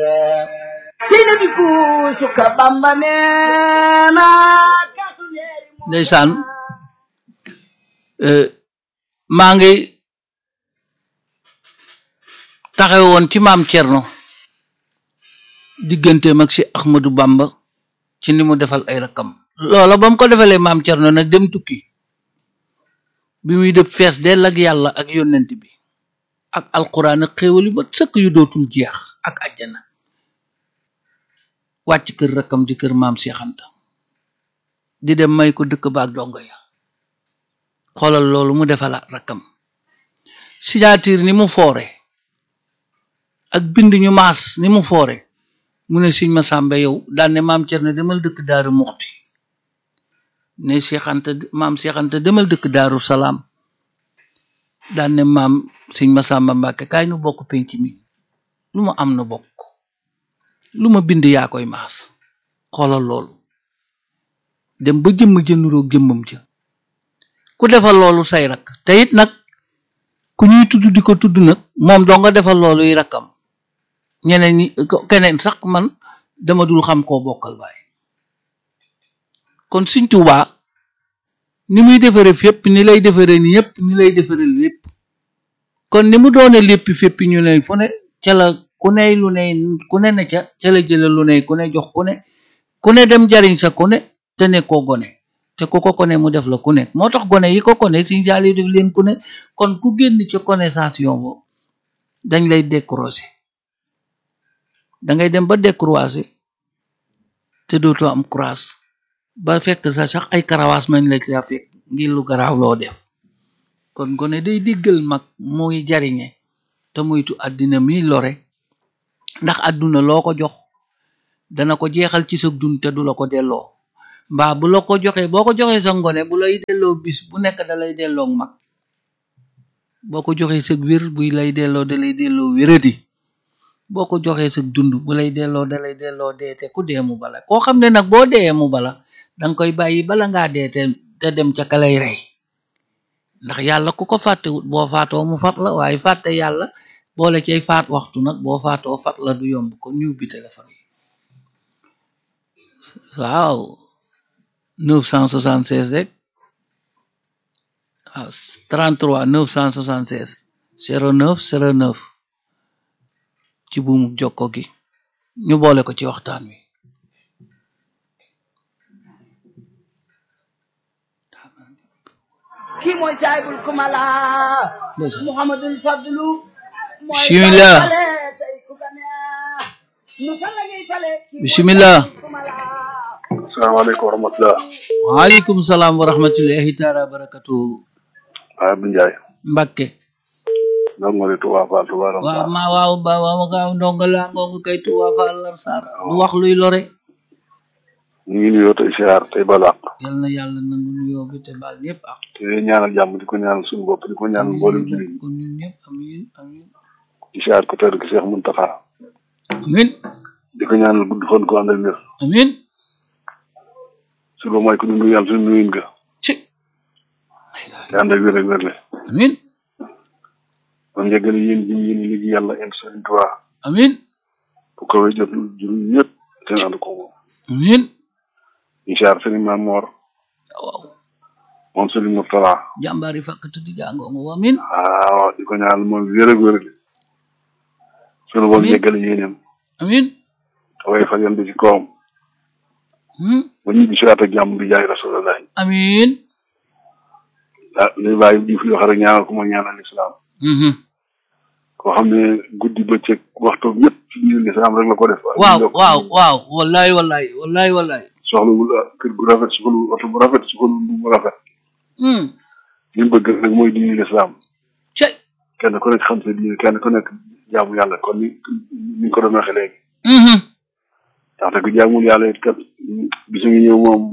seyna bi kuusu ka bamba neena kaasu leeri moo ndeysaan maa ngi taxaw woon ci maam Cerno digganteem ak si Ahmadou Bamba ci ni mu defal ay rakkam loola ba mu ko defalee maam Cerno nag dem tukki bi muy def fees dell ak yàlla ak yonent bi ak alquran ak xéewal yu ma sëkk yu dootul jeex ak àjjana wàcc kër rakkam di kër maam Seex Anta di dem may ko dëkk ba ak dongo ya xoolal loolu mu defalaat rakkam signature ni mu foore ak bind ñu maas ni mu foore mu ne siñ ma sàmbe yow daan ne maam Cerno demal dëkk daaru muxti ne Seex Anta maam Seex Anta demal dëkk daaru salaam daan ne maam siñ ma sàmba mbàkke kaay nu bokk penc mi lu ma am na bokk lu ma bind yaa koy maas xoolal loolu dem ba jëmm jënuroog jëmmam ja ku defal loolu say rakk te it nag ku ñuy tudd di ko tudd nag moom doo nga defal loolu yi rakkam ñeneen ñi keneen sax man dama dul xam koo bokkal baay kon Sëñ Tuubaa ni muy defare fépp ni lay defare ni ñëpp ni lay defare lépp kon ni mu doone lépp fépp ñu ne fu ne ca la ku ne lu ne ku ne ne ca ca la jële lu ne ku ne jox ku ne ku ne dem jariñ sa ku ne te ne koo gone te ku ko kone mu def la ku nekk moo tax gone yi ko kone Sëñ Saaliw def leen ku ne kon ku génn ci connaissation boobu dañ lay décrocher da ngay dem ba décroiser te dootoo am croise ba fekk sa sax ay karawaas mañ la ca fekk ngir lu garaaw loo def kon gone day diggal mag muy jariñe te muytu àddina mi lore ndax àdduna loo ko jox dana ko jeexal ci sa dund te du la ko delloo mbaa bu la ko joxee boo ko joxee sa ngone bu lay delloo bis bu nekk da lay delloo mag boo ko joxee sa wér buy lay delloo da lay delloo wéradi boo ko joxee sa dund bu lay delloo da lay delloo deete ku dee mu bala koo xam ne nag boo dee mu bala danga koy bàyyi bala ngaa dee te te dem ca ka lay rey ndax yàlla ku ko fàttewut boo faatoo mu fat la waaye fàtte yàlla boole cay faat waxtu nag boo faatoo fat la du yomb kon ñu ubbi téléphone yi waaw 976 rek waaw 33 976 09 09 ci buumu jokko gi ñu boole ko ci waxtaan wi kii mooy saahibul kumala ndeysaan muhammadul fadlu mooy Bismillah. fale tey ku ka neex nu fa la ñuy fale kii mooy Bismillah. saahibul kumala asalaamaaleykum wa rahmatulah. waaleykum salaam wa rahmatullahi taala wa barakatuhu waaw Abdou Ndiaye. Mbakke donc nga ne Touba Fall Touba Ram waaw ma waaw ba waaw gaaw ndonga laa ngoonga kay tuwa fa lar sar du wax luy lore ñu ngi nuyoo tey siyaar tey balaax yal na yàlla nangu nuyoo bi te baal ñëpp ak te ñaanal jàmm di ko ñaanal suñu bopp di ko ñaanal mboolem jullit ñi ko ñun ñëpp amin amin di siyaar ko tedd ki Cheikh Mountakha amin di ko ñaanal gudd fan ko àndal wér amin suba mooy ko ñu nuyu am suñu nuyuin ga ci te ànd ak wér ak wérle amin man njëggal yéen ji yéen liggéey yàlla en Sëriñ Tuubaa amin bu ko wéy jot juróom ñëpp te ànd ko moom amin di siyaar Sëriñ Maam Moor waaw moom Sëriñ Murtala jàmbaari fàkkatu di jàngoonga amin waaw di ko ñaanal moom wér ak wérle suñu boom Amiin. njëggal yéeneem amin te way fa yan bi ci kawam hmm, ba ñu di siwaat ak jàmm bi jaay Rasulullah amin ah li bàyyi di fi wax rek ñaanal ko mooy ñaanal lislaam mhm. koo xam ne guddi bëccëg waxtu yëpp ci biir lislaam rek la ko def. waaw waaw waaw wallahi wallahi wallahi wallahi soxlawul ah, kër gu rafet soxlawul oto bu rafet soxlawul lu mu rafet hmm. li mu bëgg rek mooy diini lislaam cey kenn ku nekk xam sa diine kenn ku nekk jaamu yàlla kon ni ni ñu ko doon waxee léegi mhm. ndaxte ku jaamul yàlla it kat bisu ngi ñëw moom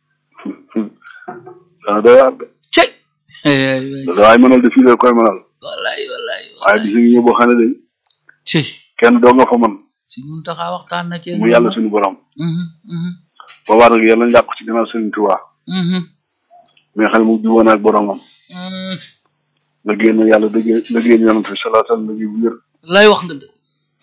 dana doy waar de cey Eh, loolu waaye mënal de fii la koy mënal wallahi wallahi waaye wallahi bisu ngi ñëw boo xam ne de cey kenn doo nga fa man si ñun taxaa waxtaan na ci mu yàlla suñu borom mhm mhm boobaa nag yàlla njàpp ci gannaaw Sëriñ Tuubaa mhm mais xel mu juboon ak boromam mhm. la génn yàlla dëgg la génn yonent bi salaa sallam la bu wér lay wax nga dëgg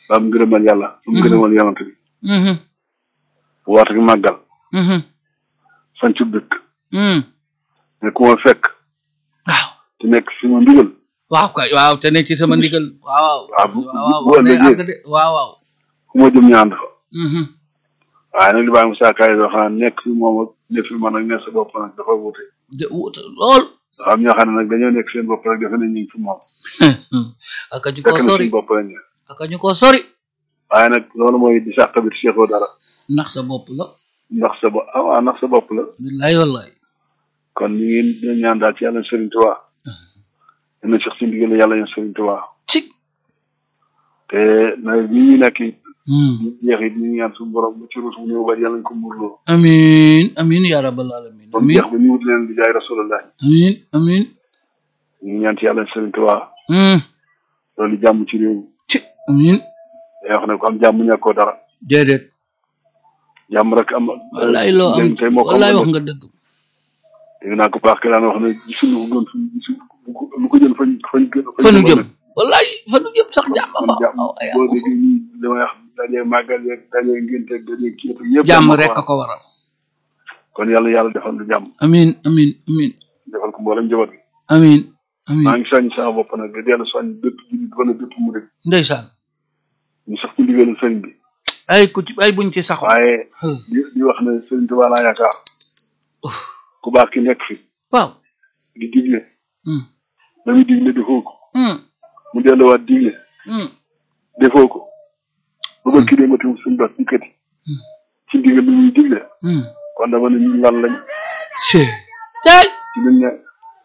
ba am ngërëmal yàlla am ngërëmal yonante bi mhm woote gi màggal mhm sancu dëkk mhm ne ku ma fekk waaw te nekk si ma ndigal waaw kay waaw te ne ci sama ndigal waaw waaw bu waaw bu waaw ne ëllëgee àgg de waaw waaw fu ma jëm ñu ànd fa mhm waaye nag li bàyyi Moussa Kaye doo xam ne nekk fi moom ak nekk fi man ak nekk sa bopp nag dafa wuute de wuute lool dafa am ñoo xam ne nag dañoo nekk seen bopp rek defe ne ñu ngi fi moom aka ñu fekk ko na sori seen bopp lañ ne aka ñu ko sori waaye nag loolu mooy di sax tamit seexoo dara ndax sa bopp la ndax sa bopp ah waaw ndax sa bopp la billaay wallaay kon ñu ngi leen ñaan daal ci yàlla Serigne Touba dina sax ci ndigal yàlla ñu Serigne Touba ci te nawet bi ñu nekk it Hmm. ñu jeex it ñu ngi ñaan suñu borom bu ci ruus mu ñëw ba yàlla ñu ko muurloo amin amin ya rabbal alamin ba mu amin jeex ba ñu wut leen di jaay rasulullah amin amin ñu ngi ñaan ci yàlla Serigne Touba hmm loolu jàmm ci réew mi ci amin day wax ne ko am jàmm ñàkkoo dara déedéet jàmm rek am wallaay loo am njëriñ tey moo ko wallaay am wax nga dëgg dégg naa ko baax ki daan wax ne gisuñu ko gën suñ gisu lu ko jël fañ fañ gën fa nu jëm wallaay fa nu jëm sax jàmm kon fa jàmm waaw ay boo déggee ñii damay wax dajee màggal yeeg dajee ngénte dajee kii yëpp jàmm moo ko rek a waral. ko waral kon yàlla yàlla defal lu jàmm amin amin amin defal ko mboolem njaboot gi amin amin maa ngi soññ sama bopp nag di dellu soññ bépp jullit wala bépp murid ndeysaan ñu sax ci ndigalu sëriñ bi ay ku ci ay buñ ci saxo waaye Huh. di di wax ne sëriñ Tuubaa laa yaakaar Uf. ku baax ki nekk fi waaw di digle hmm la muy digle defoo ko hmm mu delluwaat digle hmm defoo ko ba ba kii démati suñu bas dikkati Hmm. ci ndigal li muy digle hmm kon dama ne ñun lan lañ ci tey ci luñ ne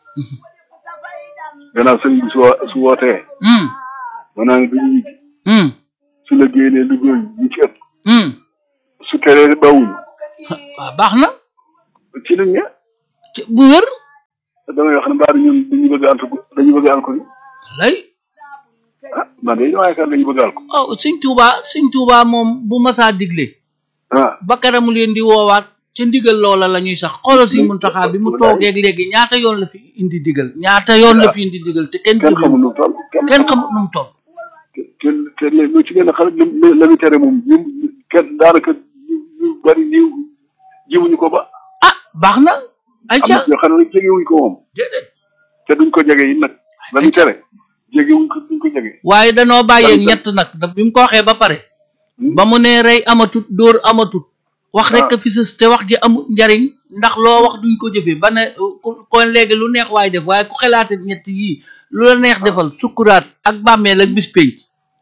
gannaaw sëriñ bi su wo- su wootee hmm ma naa ne duñu ñibbi hmm su la génnee lu góor ñi ci ëpp hmm su teree bawuñu waaw baax na ci luñ ne ci bu wér damay wax ne mbaa ñun dañu bëgg a alko dañu bëgg a alko ni lay ah man de dama yaakaar dañu bëgg a alko waaw sëñ Tuuba sëñ Tuuba moom bu masaa digle ah ba karamu leen di woowaat ca ndigal loola la ñuy sax xoolal sëñ Muntaxa bi mu toogeeg léegi ñaata yoon la fi indi digal ñaata yoon la fi indi digal te kenn kenn jëfewu xamul nu mu toll kenn xamut nu mu toll te te lu ci gën a xale la la muy tere moom ñu kenn daanaka ñu ñu bari niw jiwuñu ko ba ah baax na ay am ca na ñoo xam ne jegewuñ ko moom déedéet te duñ ko jege yi nag la muy tere jegewuñ ko duñ ko jege waaye danoo bàyyee Lan- ñett nag da bi mu ko waxee ba pare Hmm? ba mu nee rey amatut dóor amatut wax rek Ah. a fi sës te wax ji amul njariñ ndax loo wax duñ ko jëfee ba ne ku kon léegi lu neex waay def waaye ku xalaate ñett yii lu la neex defal sukkuraat ak bàmmeel ak bis pénc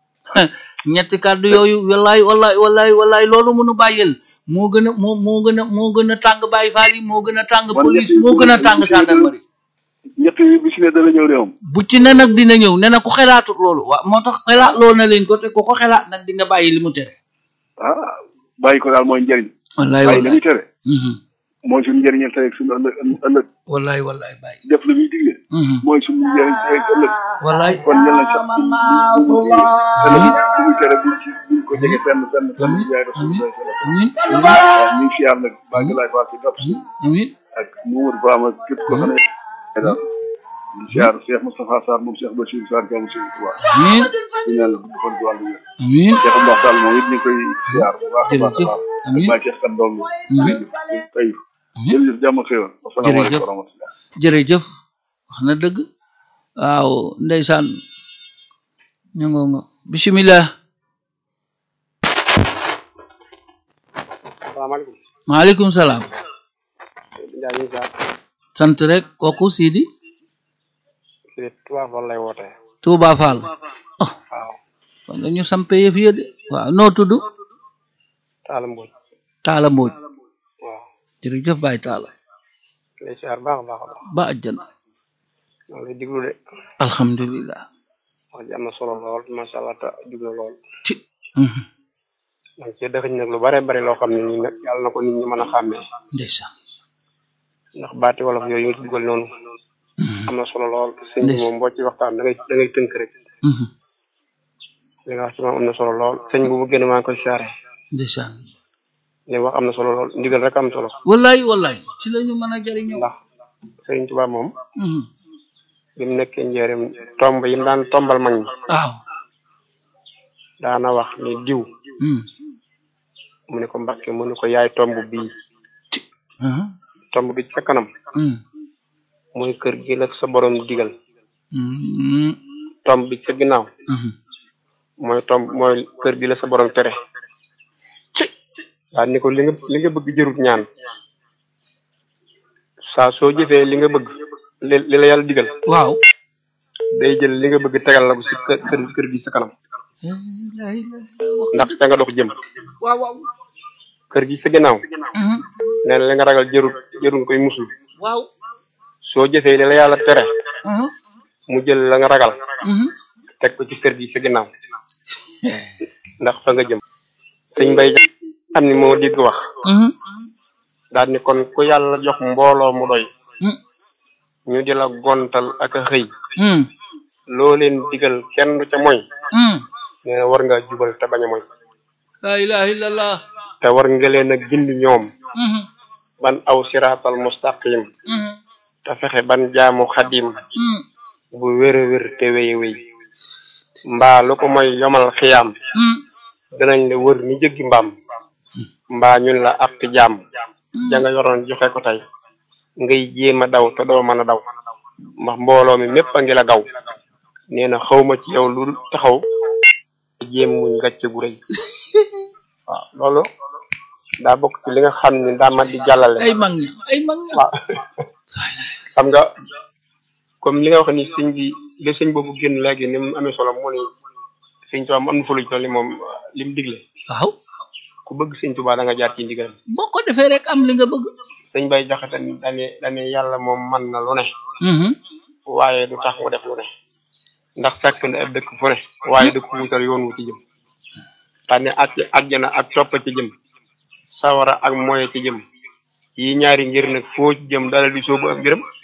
ñetti kàddu yooyu wallaay wallaay wallaay wallaay loolu mënu bàyyel moo gën a moo moo gën a moo gën a tàng Baay Faal yi moo gën a tàng Man police ñett yi moo gën a bu- tàng bu- gendarmerie ñett yi bi si ne dana ñëw de moom bu ci ne nag dina ñëw ne na ku xelaatut loolu waaw moo tax xelaat loolu na leen ko te ku ko xelaat nag di nga bàyyi li mu tere ah bàyyi ko daal mooy njëriñ wallaay bàyyi li muy wallaay tere Mhm. mooy suñu njëriñal tey ak suñu ëllëg ëllëg wallaay wallaay bàyyi def la muy digle Mhm. mooy suñu njëriñ tey ak ëllëg wallaay kon yàlla sax ci li muy tere buñ ci buñ ko jege fenn fenn fenn amin jaay amin rasulullah amin amin waaw ñu ngi siyaar nag baa ngi laay faal ci gàpp si amin ak Mamadou Ba ak képp ko xam ne daal di siyaar Cheikh Moustapha Sarr moom Cheikh Bachir Sarr jàmm si Touba amin di ñaan la gudd fan ci wàllu wér amin Cheikh Abdou Sall moom it ñu ngi koy siyaar bu baax a baax a jërëjëf baax amin maa Cheikh kan doom amin tey jërëjëf jàmm ak xéwal asalaamaaleykum wa rahmatulah jërëjëf wax na dëgg waaw ndeysaan ñu ngo nga bismillah salaamaaleykum maaleykum salaam Ndiaye ñu ngi ziar sant rek kooku Sidi si Touba Fall lay wootee Touba Fall oh waaw kon dañu sampe yëf ya de waaw noo tudd Talla Mbodj Taala Mbooj waaw jërëjëf Baay Taala lay ziar baax a baax a baax ba àjjana maa ngi lay diglu de alhamdulillah wax ji am na solo lool macha allah te jub na lool ci mhm, man cee dëxëñ nag lu bare bari loo xam ne nii nag yàlla na ko nit ñi mën a xàmmee ndeysaan ndax baati wolof yooyu nga ci dugal noonu mhm, am na solo lool sëñ bi Ndeysaan. moom boo ci waxtaan da ngay da ngay tënk rek mhm, li nga wax ci moom am na solo lool sëñ bu mu génn maa ngi koy siyaare ndeysaan li mu wax am na solo lool ndigal rek am solo wallaay wallaay ci la ñu mën a jëriñoo ndax sëriñ Tuubaa moom mhm, bi mu nekkee njëriñ tomb yi mu daan tombal mag ñi waaw daana wax ni diw Hmm. mu ne ko Mbàkke mu ne ko yaay tomb bii Ah. tomb bi ca kanam Hmm. mooy kër gi la sa borom digal Hmm. tomb bi ca ginnaaw Hmm. mooy tomb mooy kër gi la sa borom tere daal ni ko li nga li nga bëgg jërut ñaan saa soo jëfee li nga bëgg li li la yàlla digal waaw day jël li nga bëgg tegal la ko si kër kër kër gi sa kanam la ilaha illallah wax ndax ca nga dox jëm waaw waaw kër gi sa ginnaaw Hmm. nee na li nga ragal jërut jërut koy musul waaw soo jëfee li la yàlla tere Hmm. mu jël la nga ragal Hmm. teg ko ci kër gi sa ginnaaw ndax fa nga jëm sëñ bay xam ni moo digg wax Hmm. daal ni kon ku yàlla jox mbooloo mu doy Hmm. ñu di la gontal ak a xëy Hmm. loo leen digal kenn du ca moy Hmm. nee na war nga jubal te bañ a moy la ilaha illallah te war nga leen a gindi ñoom Hmm. ban aw siraatal mustaqim Hmm. te fexe ban jaamu xadim Hmm. bu wér a wér te wéy wéy mbaa lu ko mooy yomal xiyaam Hmm. danañ la wër ni jëggi mbaam mbaa ñun la àtt jaam ja nga yoroon joxe ko tey ngay jéem a daw te doo mën a daw ndax mbooloo mi mépp a ngi la gaw nee na xawma ci yow lu taxaw jéem muñ gàcce gu rëy waaw loolu daa bokk ci li nga xam ni daa mat di jàllale ay mag ña ay mag ña waaw xam nga comme li nga wax ni sëñ bi li sëñ boobu génn léegi ni mu amee solo moo ni sëñ Tuubaa mu am na fa lu ñu toll ni moom li mu digle waaw ku bëgg sëñ Tuubaa da nga jaar ci ndigalam boo ko defee rek am li nga bëgg sëñ bay jaxate dane dane yàlla moom man na lu ne Mhm. waaye du tax mu def lu ne ndax fekk na ab dëkk fu ne waaye du ko wutal yoon wu ci jëm tànne ak àjjana ak topp ci jëm sawara ak moye ci jëm yi ñaari ngir nag foo ci jëm dala di soobu ak mbiram